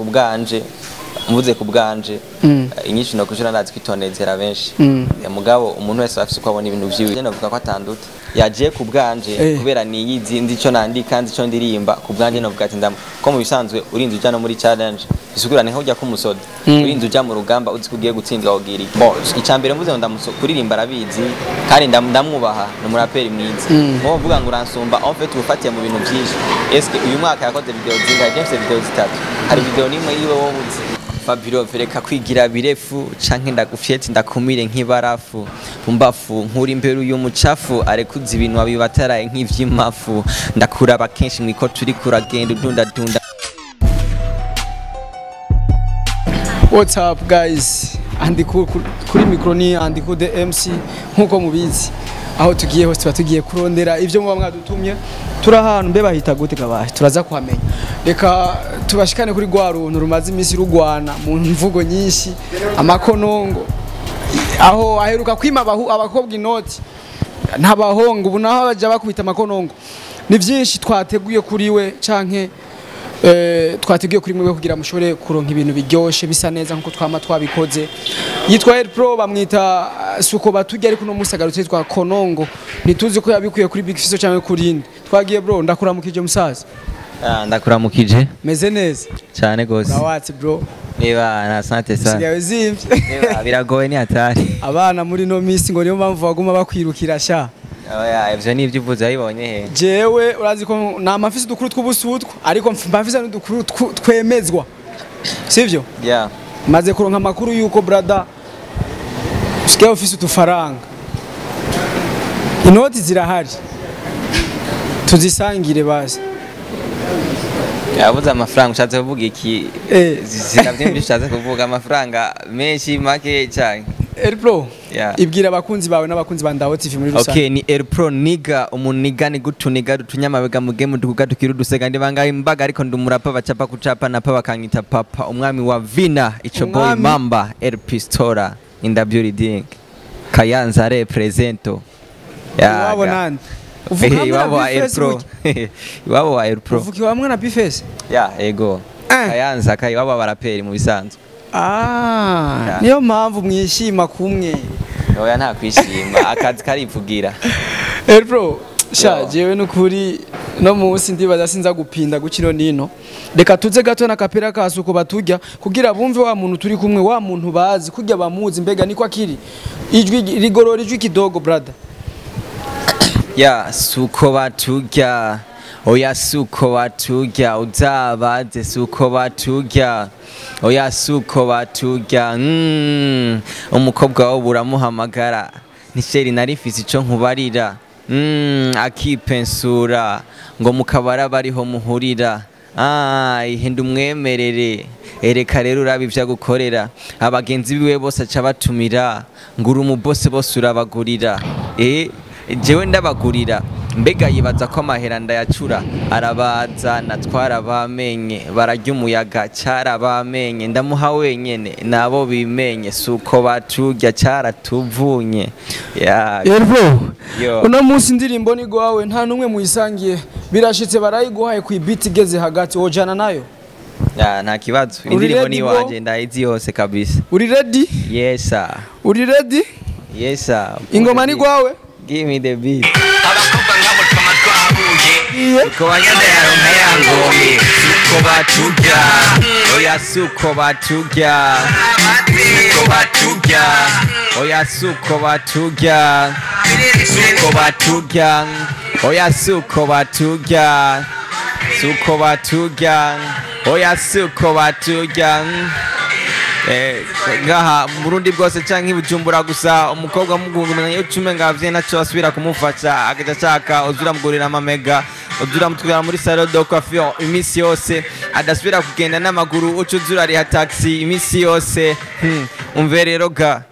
bwanje mvuze ku bwanje Mm. eh, inyinshi no kushira ndazi kwitonezera benshi Mm. Eh, mugabo umuntu wese afise uko abona ibintu vyiwe je navuga ko atanduta yaje ku bwanje Eh. kubera niyizi ndi ico nandika nzi ico ndirimba ku bwanje navuga ati ndam ko mu bisanzwe urinze uja no muri challenge bisigura ni nk'ujya kumusoda Mm. urinze uja mu rugamba uzi ko ugiye gutsindwa wogira iki bon icambere mvuze ngo ndamuso kuririmba arabizi kandi ndam- ndamwubaha ni umuraperi mwiza Mm. mwo uvuga ngo uransumba en fait ubufatiye mu bintu vyinshi eske uyu mwaka yakoze video zingahe je mfise video zitatu hari video nimwe yiwe wowe uzi Fabiro vereka kwigira birefu canke ndagufyete ndakumire nk'ibarafu umbafu nkuri imbere uyu mucafu arekuza ibintu wabibataraye nk'ivy'imafu ndakuraba kenshi mwiko turi kuragenda udundadunda What's up guys? Andi ku- ku- kuri mikro ni andi ku the MC nkuko mubizi. Aho tugiye hose tuba tugiye kurondera ivyo muba mwadutumye. Turi ahantu mbe bahita gute gabahe turaza kuhamenya. Reka tubashikane kuri gwa runtu rumaze imisi rugwana mu mvugo nyinshi amakonongo. Aho aheruka kwima abahu abakobwa inoti. Ntabahongo ubu naho baja bakubita amakonongo. Ni vyinshi twateguye kuri we canke Eh, twateguye kuri mwe kugira mushobore kuronka ibintu biryoshe bisa neza nkuko twama twabikoze yitwa El Pro bamwita uh, suko batujya ariko no musagarutse yitwa Konongo ntituzi ko yabikuye kuri Big Fiso cyangwa kuri inde twagiye bro ndakuramukije musaza Ah, ndakuramukije meze neza cyane gose rawatsi bro niba na sante sana sigaye zimvye Niba, biragoye ni hatari abana muri no misi ngo niyo mpamvu baguma bakwirukira sha oya ivyo ni ivyo uvuze wabibonye he jewe urazi ko nta mafisi dukuru tw'ubusutwa ariko mfise n'udukuru tw- twemezwa sivyo yeah maze kuronka amakuru yuko brada usigaye ufise utufaranga inoti zirahari tuzisangire basi yabuze amafaranga ushatse kuvuga iki Eh. ziravyimvye ushatse kuvuga amafaranga menshi make cyane Elpro Yeah. ibwira abakunzi bawe n'abakunzi ba Ndaho TV muri rusange Okay, ni Airpro niga umuniga ni gutuniga dutunyamabega mu game dukuga tukiru dusega ndi banga imbaga ariko ndumurapa bacapa kucapa napa bakanyita papa umwami wa vina ico boy Umwami. mamba El Pistora in the building Kayanza represento iwabo nande uvuga hamwe na iwabo wa Bifes Airpro gutya? iwabo wa Airpro uvuga hamwe na Bifes ya ego Eh. Kayanza kai iwabo baraperi mu bisanzwe ah Yeah. niyo mpamvu mwishima kumwe oya nta kwishima akazi karivugira Elpro sha Yo. jewe nukuri no munsi ndibaza sinza gupinda gukino nino reka tuze gato na kapera kasuko batujya kugira bumve wa muntu turi kumwe wa muntu bazi kujya bamuzi mbega niko akiri ijwi rigorora ijwi kidogo brother ya suko baturya oya suko baturya uzabaze suko baturya oya suko baturya mm. umukobwa wawe uramuhamagara nisheri narifise ico nkubarira mm, akipensura ngo mukabara bariho muhurira Ah, ihenda umwemerere ereka rero uraba ivyo agukorera abagenzi biwe bose aca batumira ngura umubose bose urabagurira eh jewe ndabagurira mbega yibaza ko amahera ndayacura arabaza natwara bamenye bararya umuyaga carabamenye ndamuha wenyene nabo bimenye suko baturya caratuvunye ya Elpro Yo. uno munsi indirimbo ni gwawe nta numwe muyisangiye birashitse barayiguhaye ku ibiti igeze hagati wojana nayo ya nta kibazo Uri indirimbo ready, ni bro? wanje ndayizi yose kabisa uri ready yes sir uri ready yes sir ingoma ni gwawe give me the beat abakobwa nk'abo twama twahuye uko banyana yaronka yangoye suko baturya oya suko baturya suko baturya oya suko baturya suko baturya oya suko baturya suko baturya oya suko baturya Eh, ngaha mu Burundi bwose canke i Bujumbura gusa umukobwa mugungumenya iyo cume ngavye naco asubira kumufasha agaca ashaka uzura mugurira amamega uzura mutwara muri salon de coiffure imisi yose adasubira kugenda n'amaguru uca uzura ariha taxi imisi yose hmm. umve rero ga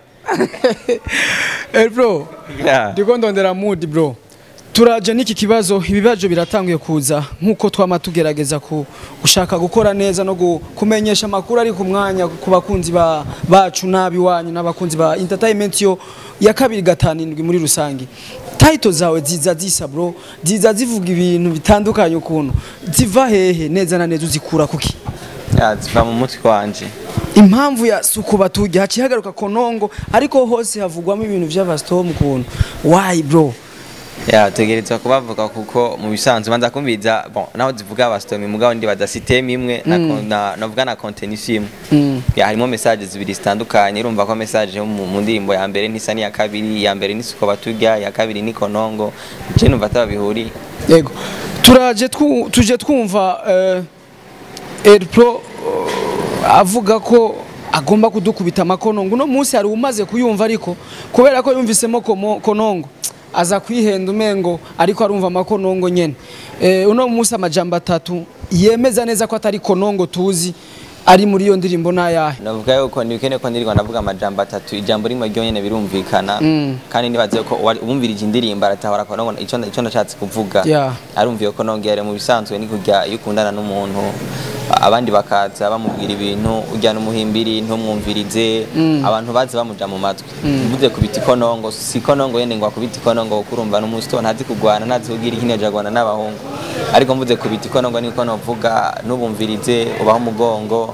Elpro Yeah. ndiko ndondera mood bro turaje n'iki kibazo ibibazo biratanguye kuza nk'uko twama tugerageza ku gushaka gukora neza no gu- kumenyesha amakuru ari ku mwanya ku bakunzi ba, bacu nabi wanyu n'abakunzi ba entertainment yo ya kabiri gatanu indwi muri rusange title zawe ziza zisa bro ziza zivuga ibintu bitandukanye ukuntu ziva hehe neza na neza uzikura kuki Ya, ziva mu mutwe wanje impamvu ya suku batujya haciye hagaruka konongo ariko hose havugwamo ibintu by'abasitomu ukuntu why bro ya tegerezwa kubavuga kuko mu bisanzwe banza kumbiza bon naho zivuga abastomi mugabo ndi baza system imwe na na navuga na content imwe Mm. ya harimo message zibiri zitandukanye urumva ko message yo mu mu ndirimbo ya mbere ntisa n'iya kabiri ya mbere ni suko baturya ya kabiri ni konongo je numva atabihuriye yego turaje twu- tuje twumva eh, Elpro eh, avuga ko agomba kudukubita amakonongo uno munsi hari umaze kuyumva ariko kubera ko yumvisemo komo- konongo aza kwihenda umengo ariko arumva amakonongo nyene eh, uno munsi amajambo atatu yemeza neza ko atari konongo tuzi ari muri iyo ndirimbo n'ayahe navuga yuko ntibikene ko ndirirwa ndavuga amajambo atatu ijambo rimwe ryo nyene birumvikana Mm. kandi nibaze ko uwari- uwumvirije indirimbo aratahora ko nongo ico ico ndashatse kuvuga Yeah. arumviye ko nongere mu bisanzwe ni kurya iyo ukundana n'umuntu abandi bakaza bamubwira ibintu ujyana umuhimbiri ntumwumvirize abantu bazi bamuja mu matwi mvuze kubita ikonongo si ikonongo yene ngo akubita ikonongo kuko urumva n'umunsi to ntazi kugwana ntazi kugira ikineje agwana n'abahungu ariko mvuze kubita ikonongo niko novuga ntubumvirize ubaho umugongo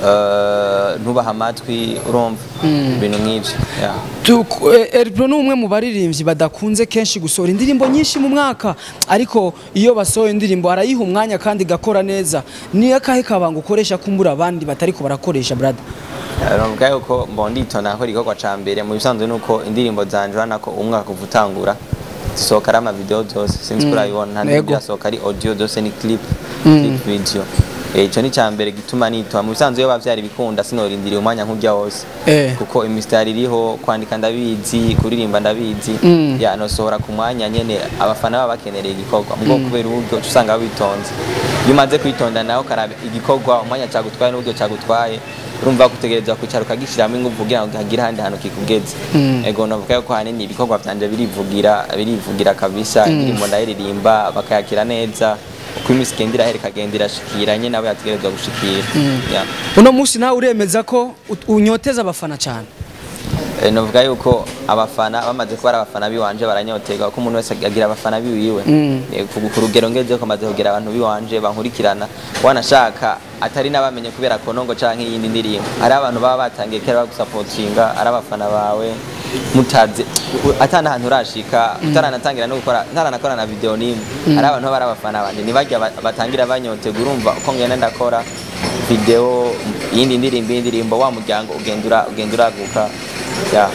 eh, ntubaha amatwi urumva ibintu nk'ivyo yeah. Tuk- eh, Elpro ni umwe mu baririmbyi badakunze kenshi gusohora indirimbo nyinshi mu mwaka ariko iyo basohoye indirimbo arayiha umwanya kandi igakora neza ni akahe kabanga ukoresha kumbura abandi batariko barakoresha brother Navuga yuko mbo nditona ko igikorwa ca mbere mu bisanzwe nuko indirimbo zanje urabona ko umwaka kuva utangura zisohoka ari amavideo zose sinzi ko urabibona nta Yego. ndirimbo irasohoka ari audio zose ni clip clip video Eh, ico ni ca mbere gituma nitwa mu bisanzwe iyo bavyari bikunda sinorindiriye umwanya nk'urya wose Eh. kuko imisitari iriho kwandika ndabizi kuririmba ndabizi Mm. ya nosohora ku mwanya nyene abafana baba bakenereye igikorwa mubwo kubera uburyo uca usanga babitonze iyo umaze kwitonda nawe ukaraba igikorwa umwanya cagutwaye n'uburyo cagutwaye urumva kutegereza kwicara ukagishiramo ingufu kugira ngo hagire ahandi hantu kikugeze ego navuga yuko hanini ibikorwa vyanje birivugira birivugira kabisa indirimbo ndayiririmba bakayakira neza uko iminsi igenda irahera ikagenda irashikira nyene abo yategerezwa gushikira Yeah. uno munsi nawe uremeza ko ut- unyoteza abafana cyane Eh, novuga yuko abafana bamaze kuba ari abafana biwanje baranyoterwa ko umuntu wese agira abafana biwiwe Eh, ku ku rugero ngeze ko maze kugira abantu biwanje bankurikirana wanashaka atari n'abamenye kubera konongo canke iyindi ndirimbo ari abantu baba batangiye kera bagusapotinga ari abafana bawe mutaze u- atana ahantu urashika utaranatangira no gukora ntaranakora na video nimwe ari abantu baba ari abafana banje nibajya ba- batangira banyoterwa urumva uko ngenda ndakora video iyindi ndirimbo iyindi ndirimbo wa muryango ugenda ura- ugenda uraguka yeah.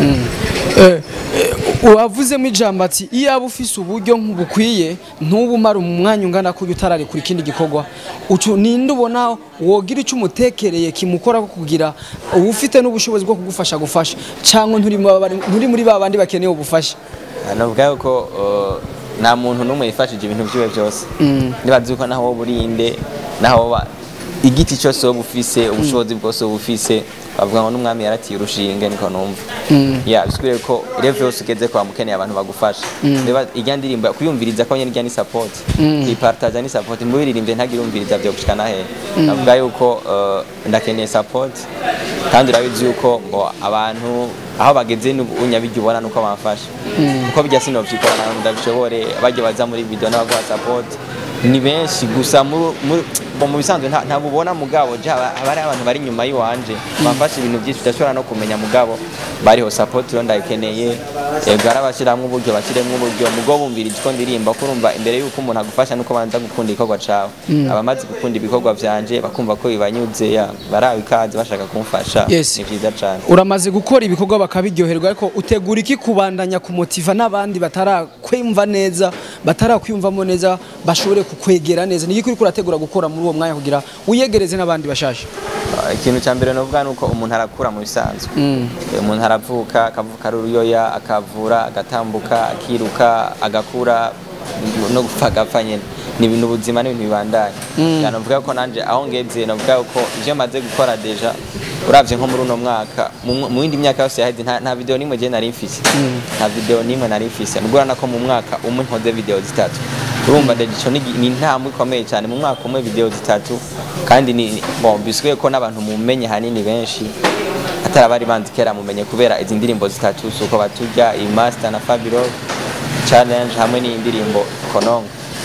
Eh, eh, wavuzemo ijambo ati iyo aba ufise uburyo nk'ubukwiye ntuba umara umwanya ungana kujya utararekura ikindi gikorwa ucu ninde ubona wogira icyo umutekereye kimukora ko kugira uba ufite n'ubushobozi bwo kugufasha gufasha cyangwa nturi mu babari- nturi muri ba bandi bakeneye ubufasha navuga yuko uh, nta muntu n'umwe yifashije ibintu byiwe byose nibazi yuko naho wowe urinde naho woba igiti cyose wowe ufise ubushobozi bwose wowe ufise bavuga ngo n'umwami yaratiye urushinge niko numva ya bisigure ko rev yose ugeze kwa mukeneye abantu bagufasha reba irya ndirimbo kuyumviriza ko nyene irya ni support kuyipartaja ni support mubiririmbye ntagire umviriza byo gushika nahe navuga yuko uh, ndakeneye support kandi urabizi yuko ngo abantu aho bageze n'ubunyabijya ubona nuko bamfasha kuko bijya sinovyikora nawe ndabishobore bajya baza muri video n'abaguha support ni benshi gusa muri muri- bo mu bisanzwe nta- ntabwo ubona mugabo ja haba haba hari abantu bari inyuma y'iwanje bamfasha ibintu byinshi udashobora no kumenya mugabo bariho support rero ndayikeneye yego arabashyiramo uburyo bashyiremo uburyo mugo bumvira ko ndirimba ko urumva imbere y'uko umuntu agufasha nuko banza gukunda igikorwa cawe abamaze gukunda ibikorwa vyanje bakumva ko bibanyuze ya barawe ikaze bashaka kumfasha Yes. ni vyiza cane uramaze gukora ibikorwa bakabiryoherwa ariko utegura iki kubandanya kumotiva n'abandi batarakwumva neza batarakwiyumvamo neza bashobore kukwegera neza ni iki uriko urategura gukora muri uwo mwanya kugira wiyegereze n'abandi bashasha Uh, ikintu cya mbere novuga nuko umuntu arakura mu bisanzwe Eh, umuntu aravuka akavuka ari uruyoya akavura agatambuka akiruka agakura no gupfa agapfa nyene ni ibintu ubuzima n'ibintu bibandanye mm. novuga ko nanje aho ngeze novuga ko ivyo maze gukora deja uravye nko muri uno mwaka mu mw- mu yindi myaka yose yaheze nta, nta video nimwe je nari mfise nta video nimwe nari mfise nubwo urabona ko mu mwaka umwe nkoze video zitatu urumva deja ico ni ni intambwe ikomeye cyane mu mwaka umwe video zitatu kandi ni ni- bon bisubiye ko n'abantu mumenye hanini benshi atari abari banzi kera mumenye kubera izi ndirimbo zitatu suko baturya iyi master na fabiro challenge hamwe n'iyi ndirimbo konongo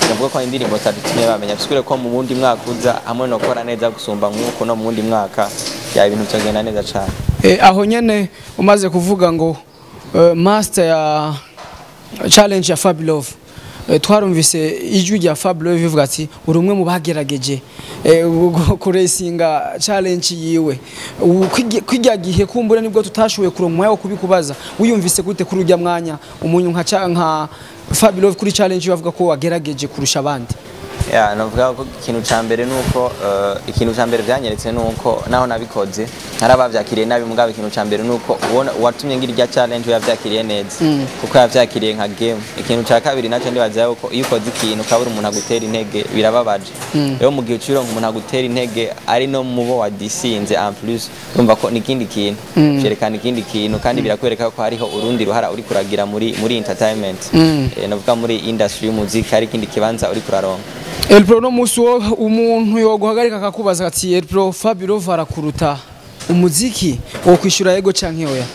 navuga ko indirimbo zitadutumye bamenya bisigure ko mu wundi mwaka uza hamwe no gukora neza gusumba nk'uko no mu wundi mwaka ya ibintu byagenda neza cyane Eh, aho nyene umaze kuvuga ngo eh, master ya challenge ya Fablove eh, twarumvise ijwi rya Fablove ivuga ati uri umwe mu bagerageje eh, gu- kuresinga challenge yiwe Ubu kwigi- kwirya gihe kumbura nibwo tutashoboye kuronka umwanya wo kubikubaza wiyumvise gute kuri urya mwanya umuntu nka ca- nka Fablove kuri challenge bavuga ko wagerageje kurusha abandi ya navuga ko ikintu cya mbere ni uko eh, ikintu cya mbere byanyeretse ni uko naho nabikoze hari ababyakiriye nabi mugabo ikintu cya mbere ni uko ubona uwatumye ngira irya challenge we yabyakiriye neza kuko yabyakiriye nka game ikintu cya kabiri nacyo ndibaza yuko iyo ukoze ikintu ukabura umuntu agutera intege birababaje rero mu gihe ucironka umuntu agutera intege ari no mu bo wadisinze en plus urumva ko ni ikindi kintu cyerekana ikindi kintu kandi birakwereka ko hariho urundi ruhara uri kuragira muri muri entertainment Eh, navuga muri industry y'umuziki hari ikindi kibanza uri kuraronka Elpro no musi wo umuntu yoguhagarika akakubaza ati Elpro Fablove arakuruta umuziki wo kwishura yego canke oya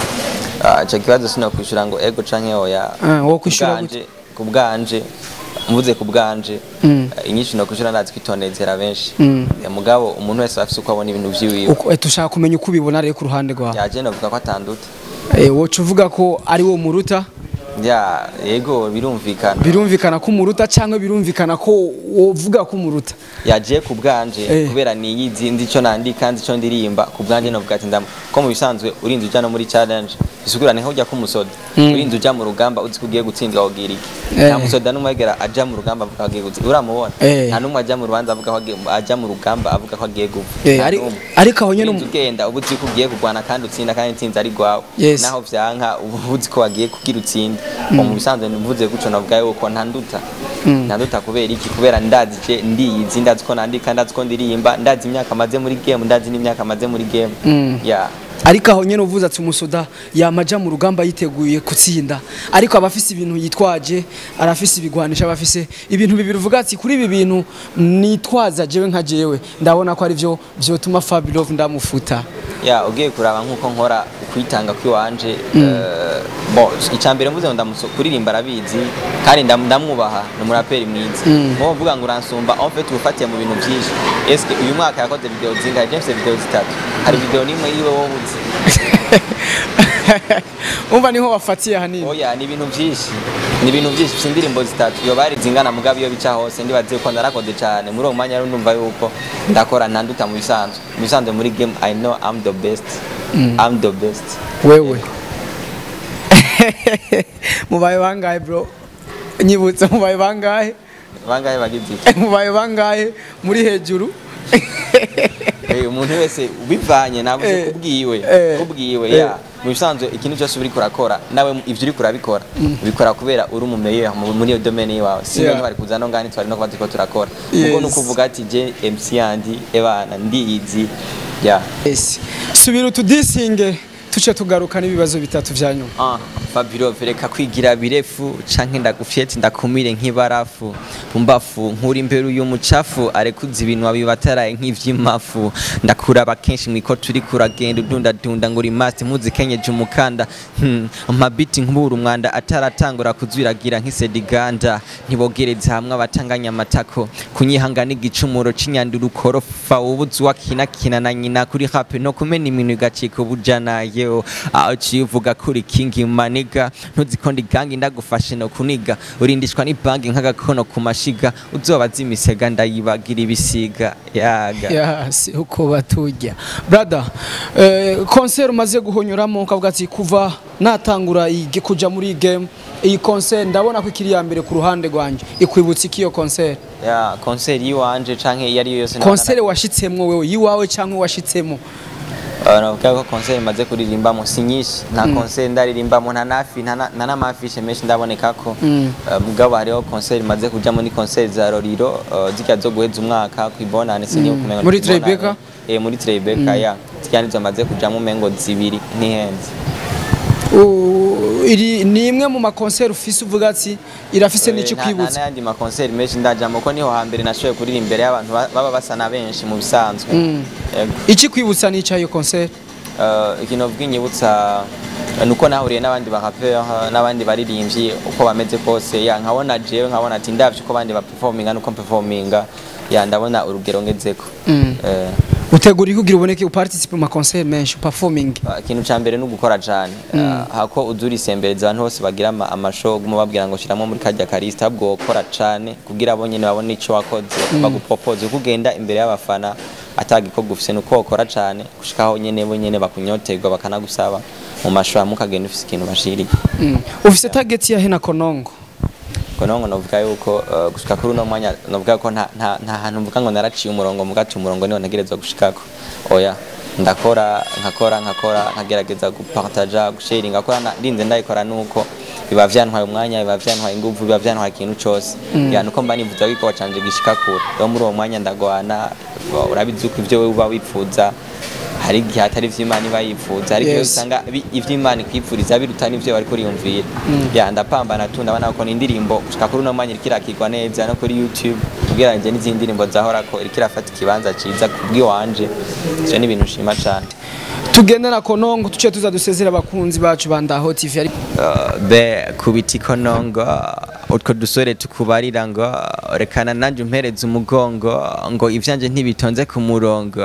Ah, ico kibazo sinokwishyura ngo ego canke oya Ah, wo kwishura Kubwanje- ku bwanje mvuze ku bwanje Mm. eh, inyinshi nokwishyura ndazi kwitonezera benshi Mm. Eh, mugabo umuntu wese afise uko abona ibintu vyiwiwe uko eh, tushaka kumenya uko ubibona rero ku ruhande rwawe yaje novuga ko atanduta eh, woca uvuga ko ari wo muruta ya yego birumvikana birumvikana ko umuruta cyangwa birumvikana ko wovuga ko umuruta yaje ku bwanje Eh. kubera niyizi nzi ico nandika nzi ico ndirimba ku bwanje novuga ati ndamu ko mu bisanzwe urinze uja no muri challenge bisigura niho ujya kumusoda urinze uja mu rugamba uzi ko ugiye gutsindwa wogira iki Eh. nta musoda n'umwe agera aja mu rugamba avuga ko agiye gutsinda uramubona Eh. nta n'umwe ajya mu rubanza avuga ko agiye aja mu rugamba avuga ko agiye gupfa Eh, Nta ari- n'umwe. ariko aho nyene urinze umu- ugenda uba uzi ko ugiye kurwana kandi utsinda kandi intsinzi ari rwawe Yes. naho vyanka uba uzi ko wagiye kugira utsinde mu bisanzwe mvuze guco navuga yuko ntanduta ntanduta kubera iki kubera ndazi je ndiyizi ndazi ko nandika ndazi ko ndirimba ndazi imyaka maze muri game ndazi n'imyaka maze muri game ya ariko aho nyene uvuze ati umusoda yamaja mu rugamba yiteguye gutsinda ariko aba afise ibintu yitwaje arafise ibigwanisha abafise ibintu bibiri uvuga ati kuri ibi bintu nitwaza jewe nka jewe ndabona ko ari byo vyotuma Fablove ndamufuta ya ugiye kuraba nkuko nkora ukwitanga kwiwanje eh, bon icambere mvuze ngo ndamuso kuririmba arabizi kandi ndam- ndamwubaha ni umuraperi mwiza nko uvuga ngo uransumba en fait ubufatiye mu bintu byinshi eske uyu mwaka yakoze video zingahe James video zitatu hari video nimwe yiwe wowe uzi umva niho wafatiye hanini oya ni ibintu byinshi ni ibintu byinshi si indirimbo zitatu iyo bari zingana mugabo iyo bica hose ndibaze ko narakoze cyane muri uwo mwanya rero ndumva yuko ndakora ntanduta mu bisanzwe mu bisanzwe muri game i know i'm the best i'm the best wewe mubaye bangahe bro nyibutse mubaye bangahe bangahe bagize iki mubaye bangahe muri hejuru Eh, umuntu wese ubivanye nabuze Eh, kubwiwe eh, kubwiwe eh. ya mu bisanzwe ikintu cyose uri kurakora nawe ivyo uri kurabikora ubikora kubera uri umumeye muri iyo domaine yawe si Yeah. yeah. bari kuza no ngani twari no kuba turiko turakora Yes. ubwo nuko uvuga ati je MC yandi ebana ndiyizi ya Yes. subira utudisinge tuce tugaruka n'ibibazo bitatu vya nyuma Ah, Fabiro vereka kwigira birefu canke ndagufyete ndakumire nk'ibarafu mbafu nkuri imbere uyu mucafu arekuza ibintu abibataraye nk'ivy'imafu ndakuraba kenshi mwiko turi kuragenda udundadunda ngo uri master muzikenyeje umukanda hmm. amabiti nkubura umwanda ataratangura kuzwiragira nk'isediganda ntibogereza hamwe abatanganya amatako kunyihangana igicumuro c'inyandura ukorofa ubuzi wakinakina na nyina kuri hape no kumena imintu igacika ubujanayo aho civuga kuri kingi maniga ntuziko ndigangi ndagufashe no kuniga urindishwa n'ibangi nk'agakono ku mashiga uzobaza imisega ndayibagira ibisiga yaga yasi uko baturya brother eh, concert umaze guhonyuramo ukavuga ati kuva natangura iyi- kuja muri iyi game iyi concert ndabona ko ikiri ya mbere ku ruhande rwanje ikwibutsa iki iyo concert ya konseri yiwanje canke iyo ariyo yose concert washitsemwo wewe yiwawe canke washitsemo navuga ko konseri maze kuririmbamo si nyinshi nta konseri ndaririmbamo nta nafi nta na- nta n'amafishe menshi ndaboneka ko Mm. Eh, mugabo hariho konseri maze kujamo ni konseri za roriro eh, zirya zo guheza umwaka kwibonane siniyo kumenya Muri Tribeca? eh muri Tribeca ya zirya nizo maze kujamo umengo zibiri ntihenze U- iri ni imwe mu makoncert ufise uvuga ati irafise n'icyo Eh, nta- nta kwibutsa n'ayandi makonseri menshi ndajamo ko niho hambere nashoboye kurira imbere y'abantu ba- baba basa na benshi mu bisanzwe Mm. Yego. iki kwibutsa n'icyo iyo concert Eh, ikintu vuga inyibutsa nuko nahuriye n'abandi barapeur n'abandi baririmbyi uko bameze kose ya nkabona jewe nkabona ati ndavye uko abandi baperforminga nuko mperforminga ya ndabona urugero ngezeko Eh, utegura iki kugira uboneke uparticipe mu maconcert menshi performing ikintu ca mbere ni ugukora cane Ah, hako uzurisembereza abantu bose bagira ama- amashow guma babwira ngo shiramo muri karya karista ahubwo wokora cane kugira abo nyene babone ico wakoze bagupropose uko ugenda imbere y'abafana atagikorwa ufise nuko wokora cane gushikaho nyene bo nyene bakunyoterwa bakanagusaba mu mashow hamwe ukagenda ufise ikintu bashiriye Mm. ufise target yahe na konongo konongo novuga yuko uh, gushika kuri uno mwanya novuga ko nta nta nta hantu mvuga ngo naraciye umurongo mugati umurongo niwo ntegerezwa gushikako oya ndakora nkakora nkakora nkagerageza gupartaja gusharing ngakora na- ndinze ndayikora nuko biba vyantwaye umwanya biba vyantwaye inguvu biba vyantwaye ikintu cose ya nuko mba nivuza ko igikorwa canje gishika kure rero muri uwo mwanya ndagwana urabizi uko ivyo wewe uba wifuza hari igihe atari ivy'imana iba yifuza hari igihe Yes. usanga bi- ivy'imana ikwifuriza biruta n'ivyo wari kuriyumvira ya ndapambana tu ndabona ko ni indirimbo gushika kuri uno mwanya iriko irakirwa neza no kuri youtube ugereranyije n'izindi ndirimbo zahorako iriko irafata ikibanza ciza kubw'iwanje ivyo ni ibintu nshima cane tugende na konongo tuce tuza dusezera abakunzi bacu bandaho tv ari Uh, be kubita ikonongo utwo dusore tukubarira ngo rekana nanjye umpereze umugongo ngo ivyanje ntibitonze ku murongo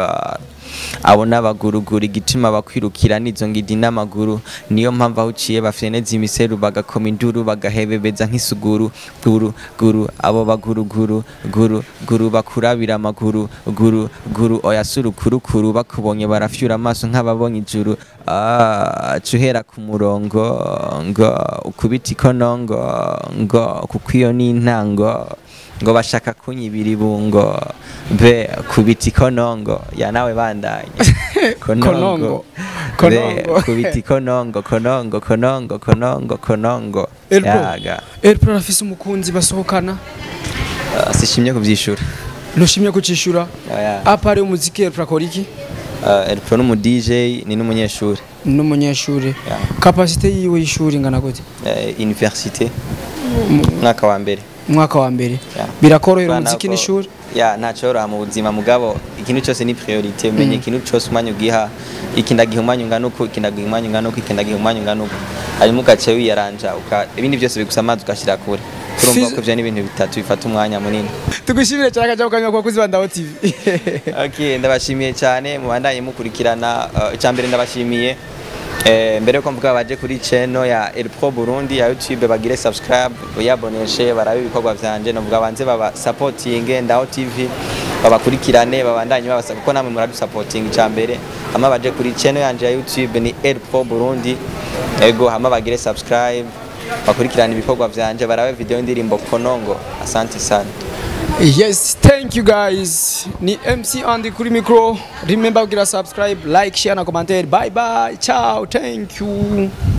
abo n'abaguruguru igituma bakwirukira n'izo ngidi n'amaguru niyo mpamvu aho uciye bafyeneza imiseru bagakoma induru bagahebebeza nk'isuguru guru guru abo baguruguru guru guru bakurabira amaguru guru guru oya surukurukuru bakubonye barafyura amaso nk'ababonye ijuru ah, cuhera ku murongo ngo ukubita ikonongo ngo kuko iyo ni intango ngo bashaka kunyibira ibungo be kubita ikonongo ya nawe bandanye Konongo. be Konongo. kubita ikonongo konongo konongo konongo konongo Elpo yaga Elpo arafise umukunzi basohokana Ah, sishimye kuvyishura ntushimye kucishura Oya. apari umuziki Elpo akora iki Ah, Elpo ni umu DJ ni n'umunyeshuri n'umunyeshuri Yeah. kapasite yiwe y'ishuri ingana gute Eh, université mwaka wa mbere umwaka wa mbere Yeah. birakorohera Urabona umuziki ko- n'ishuri ya ntacoroha mu buzima mugabo ikintu cyose ni priorite umenye ikintu cyose umwanya ugiha iki ndagiha umwanya ungana uku iki ndagiha umwanya ungana uku iki ndagiha umwanya ungana uku hanyuma ugaca wiyaranja uka ibindi byose bigusa amazi ugashyira kure turumva Fiz- ko ivyo ni ibintu bitatu bifata umwanya munini tugushimire cyane akajya kukanywa kwa kuzi bandaho tv okay ndabashimiye cyane mubandanye mukurikirana uh, icyambere ndabashimiye Eh, mbere yuko mvuga baje kuri channel ya El Pro Burundi ya YouTube bagire subscribe uyaboneshe barabe ibikorwa vyanje novuga banze baba supporting ndaho TV babakurikirane babandanye babasa kuko namwe muradu supporting icyambere hama baje kuri channel yanje ya YouTube ni El Pro Burundi ego hama bagire subscribe bakurikirane ibikorwa vyanje barabe video indirimbo Konongo asante sana yes thank you guys ni mc andy kuri micro remember kugira subscribe like share na commentaire bye bye ciao thank you